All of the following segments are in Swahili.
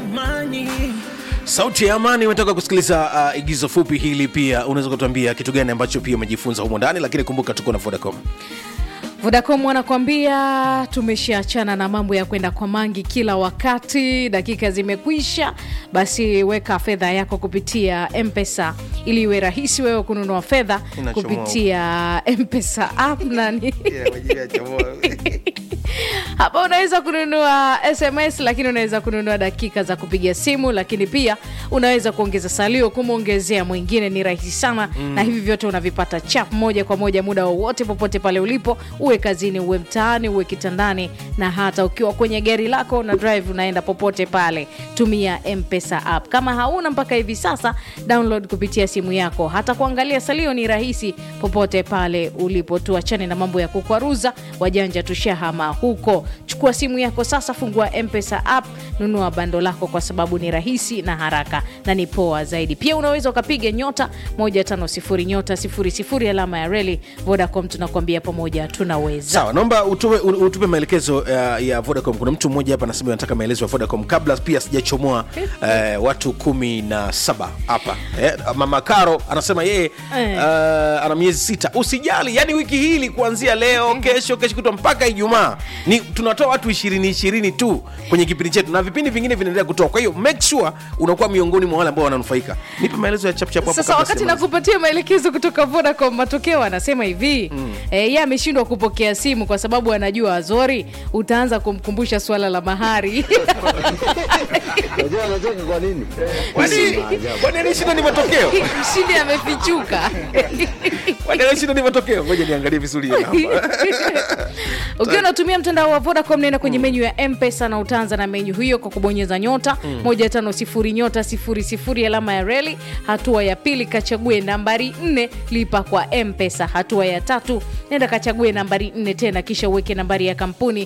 sauti ya amani umetoka kusikiliza uh, igizo fupi hili pia unaweza kutuambia kitu gani ambacho pia umejifunza humo ndani lakini kumbuka tuko na vodacom Vodacom wanakuambia tumeshaachana na mambo ya kwenda kwa mangi kila wakati, dakika zimekwisha. Basi weka fedha yako kupitia Mpesa ili iwe rahisi wewe kununua fedha Inachomoa. kupitia Mpesa app nani hapa unaweza kununua sms lakini unaweza kununua dakika za kupiga simu lakini pia unaweza kuongeza salio kumwongezea mwingine ni rahisi sana mm. na hivi vyote unavipata chap moja kwa moja muda wowote popote pale ulipo uwe kazini uwe mtaani uwe kitandani na hata ukiwa kwenye gari lako na drive unaenda popote pale tumia mpesa app kama hauna mpaka hivi sasa download kupitia simu yako hata kuangalia salio ni rahisi popote pale ulipo tuachane na mambo ya kukwaruza wajanja tushahama huko chukua simu yako sasa fungua mpesa app nunua bando lako kwa sababu ni rahisi na haraka na ni poa zaidi pia unaweza ukapiga nyota 150 nyota 00 alama ya reli vodacom tunakuambia pamoja tunaweza sawa naomba utupe, u- utupe maelekezo uh, ya vodacom kuna mtu mmoja hapa anasema anataka maelezo ya vodacom kabla pia sijachomoa uh, watu kumi na saba hapa eh, mama karo anasema yeye Eh. uh, ana miezi sita usijali yani wiki hili kuanzia leo kesho kesho kutwa mpaka ijumaa ni tunatoa watu ishirini ishirini tu kwenye kipindi chetu na vipindi vingine vinaendelea kutoa kwa hiyo make sure unakuwa miongoni mwa wale ambao wananufaika nipe maelezo ya chapchap hapo sasa kabla wakati sijamaliza. nakupatia maelekezo kutoka vodacom matokeo anasema hivi mm. e, ye ameshindwa kupokea simu kwa sababu anajua azori utaanza kumkumbusha swala la mahari Unajua anacheka kwa nini? Kwani- kwani anashinda ni matokeo mshindi amefichuka kwani anashinda ni matokeo ngoja niangalie vizuri hapa ukiwa unatumia mtandao wa vodacom nenda kwenye menyu ya mpesa na utaanza na menyu hiyo kwa kubonyeza nyota moja tano sifuri nyota sifuri sifuri alama ya reli hatua ya pili kachague nambari nne lipa kwa mpesa hatua ya tatu nenda kachague nambari nne tena kisha uweke nambari ya kampuni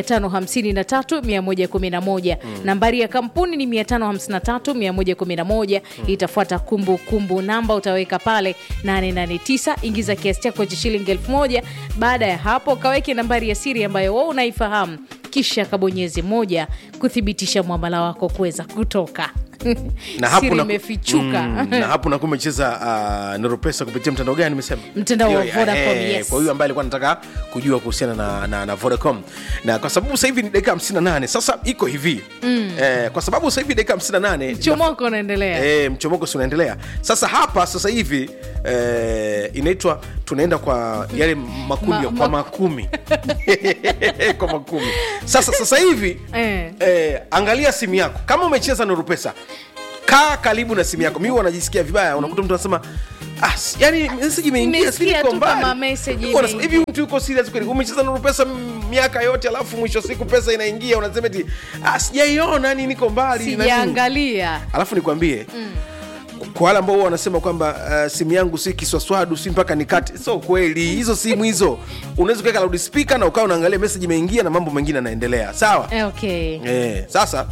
553111 nambari ya kampuni ni 553111 itafuata kumbukumbu namba utaweka pale 889 ingiza kiasi chako cha shilingi 1000 baada ya hapo kaweke nambari ya siri ambayo wewe unaifahamu kisha kabonyeze moja kuthibitisha mwamala wako kuweza kutoka na hapo siri na- imefichuka Mm, na hapo nakuwa umecheza uh, noropesa kupitia mtandao gani nimesema Mtandao wa Hiyo, Vodacom, eh, yes. kwa hiyo ambaye alikuwa anataka kujua kuhusiana na, na, na vodacom na kwa sababu sasa hivi ni dakika 58 sasa iko hivi mm. eh, kwa sababu sasa hivi dakika 58 chomoko unaendelea E, mchomoko si unaendelea sasa hapa sasa hivi e, inaitwa tunaenda kwa yale makundi Ma- ya- ma- kwa makumi kwa makumi sasa sasa hivi Eh. e, angalia simu yako kama umecheza nuru pesa kaa karibu na simu yako mi wanajisikia vibaya unakuta mtu anasema Ah, si- yani message imeingia Nimesikia si niko tu mbali." kama message Huko unasema, imeingia. hivi mtu yuko serious kweli umecheza nuru pesa m- miaka yote alafu mwisho wa siku pesa inaingia unasema eti ah, sijaiona yani niko mbali na nini." sijaangalia alafu nikwambie mm. kwa wale ambao huwa wanasema kwamba uh, simu yangu si kiswaswadu si mpaka nikate so kweli hizo simu hizo unaweza kuweka loud speaker na ukawa unaangalia message imeingia na mambo mengine yanaendelea sawa Eh, okay eh, sasa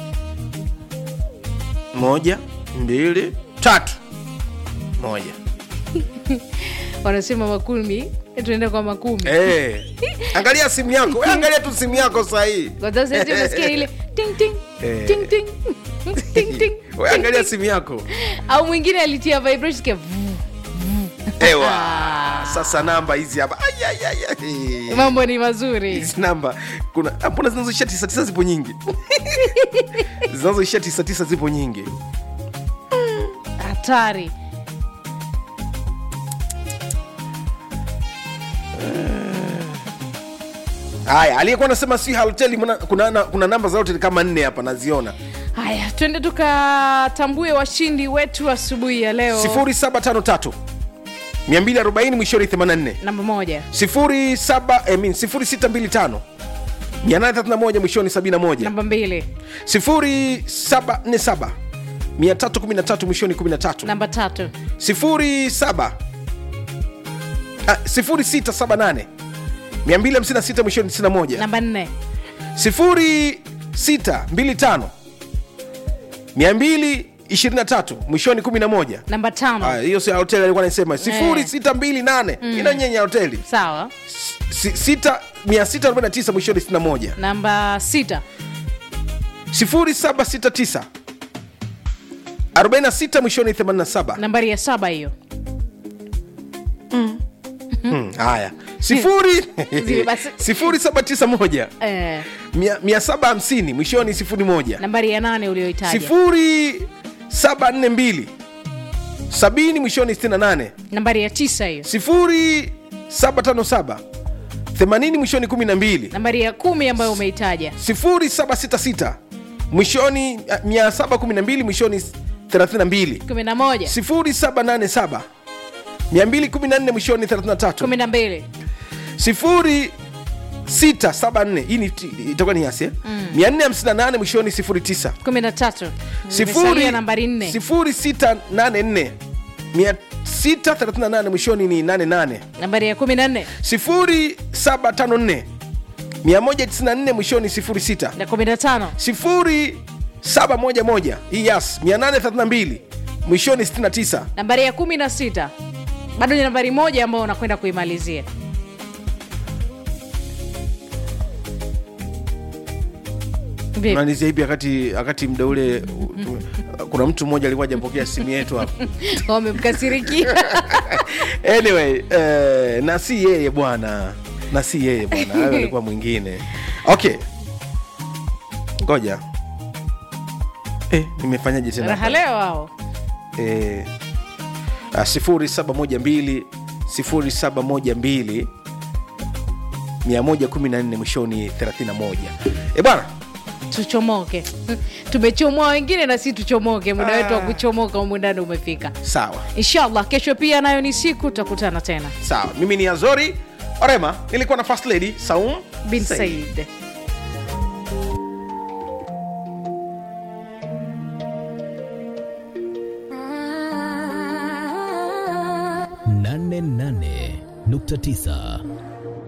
moja mbili tatu moja wanasema makumi tunaenda kwa makumi eh, angalia simu yako we angalia tu simu yako sahii Kwa sababu sasa hivi unasikia ile ting ting Eh. ting ting ting ting we angalia simu yako au mwingine alitia vibration kia vu. ewa sasa namba hizi hapa Ai, ai, ai, ai. mambo ni mazuri hizi namba kuna ah, mbona zinazoishia tisa tisa zipo nyingi zinazoishia tisa tisa zipo nyingi hatari haya aliyekuwa anasema si hoteli mna- kuna, na- kuna namba za hoteli kama nne hapa naziona haya twende tukatambue washindi wetu asubuhi ya leo 0753 240 mwishoni 84 namba moja 07 I mean, 0625 831 mwishoni 71 namba mbili 0747 313 mwishoni 13 namba tatu 07 ah, 0678 256 mwishoni 91 namba nne 0625 223 mwishoni 11 namba tano Ah, hiyo si ya hoteli alikuwa anasema 0628 inanyenya hoteli sawa Si- sita- 649 mwishoni 61 namba sita 0769 46 mwishoni 87 nambari ya saba hiyo Hmm, haya sifuri Zile basi. sifuri saba tisa moja eh, mia, mia saba hamsini mwishoni sifuri moja nambari ya nane ulioitaja sifuri saba nne mbili sabini mwishoni sitini na nane nambari ya tisa hiyo sifuri saba tano saba themanini mwishoni kumi na mbili nambari ya kumi ambayo umeitaja sifuri saba sita sita mwishoni ah, mia saba kumi na mbili mwishoni thelathini na mbili kumi na moja sifuri saba nane saba mia mbili kumi na nne mwishoni thelathini na tatu kumi na mbili sifuri sita saba nne hii ni- itakuwa ni yasi eh? mia nne hamsini na nane mwishoni sifuri tisa kumi na tatu sifuri Imesalia nambari nne sifuri sita nane nne mia sita thelathini na nane mwishoni ni nane nane nambari ya kumi na nne sifuri saba tano nne mia moja tisini na nne mwishoni sifuri sita na kumi na tano sifuri saba moja moja hii yas mia nane thelathini na mbili mwishoni sitini na tisa nambari ya kumi na sita bado ni nambari moja ambayo unakwenda kuimalizia Vipi? malizia hivi wakati wakati mda ule u- tu- kuna mtu mmoja alikuwa ajapokea simu yetu hapa wamemkasirikia anyway eh, na si yeye bwana na si yeye bwana hayo alikuwa mwingine okay ngoja eh, nimefanyaje tena raha leo hao eh, ah, sifuri saba moja mbili sifuri saba moja mbili mia moja kumi na nne mwishoni 31 e bwana tuchomoke tumechomoa wengine na si tuchomoke muda wetu wa kuchomoka humu ndani umefika sawa inshallah kesho pia nayo ni siku tutakutana tena sawa mimi ni azori orema nilikuwa na first lady saum bin Said. said nane nane nukta tisa